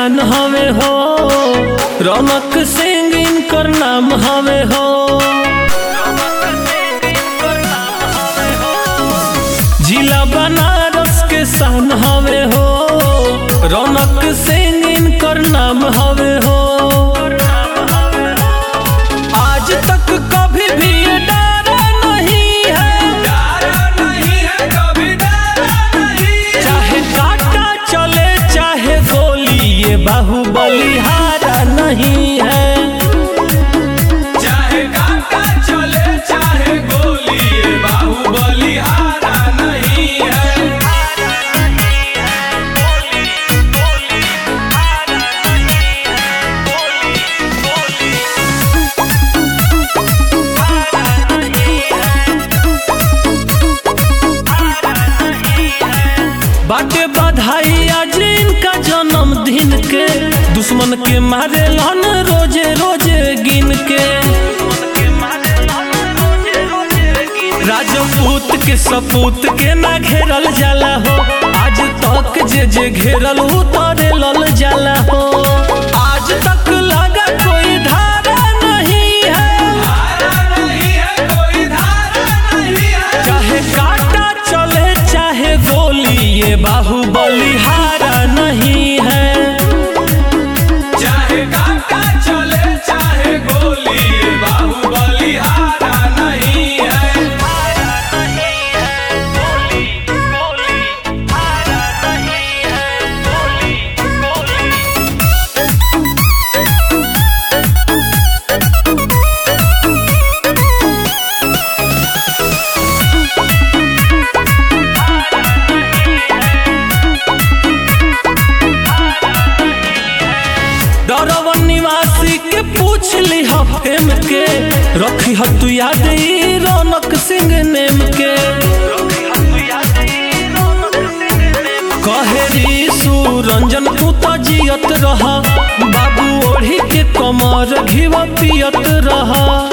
शान हवे हो रौनक सिंह इनकर नाम हवे हो जिला बनारस के शान हवे हो रौनक सिंह इनकर नाम हवे हो आज तक कभी भी ये डरा नहीं है डरा नहीं है कभी डरा नहीं चाहे काटा चले चाहे गोली ये बाहुबली हारा नहीं है चाहे कांटा चले चाहे गोली ये बाहुबली हारा नहीं है बाटे बधाई आज इनका जन्मदिन के दुश्मन के मारे लन रोजे रोजे गिन के राजपूत के सपूत के ना घेरल जाला हो आज तक जे जे घेरल उतरे लल जाला हो आज तक लगा कोई धारा नहीं है हारा नहीं है कोई धारा नहीं है चाहे काटा चले चाहे गोली ये बाहुबली हारा नहीं है चाहे कांटा चले चाहे गोली ये बाहुबली हारा नहीं है डरवन निवासी के पूछ ली फेम के रखी ह तू याद ई रौनक सिंह नेम के कहेरी सुरंजन तू तो जियत रहा बाबू ओढ़ी के कमर घिवा पियत रहा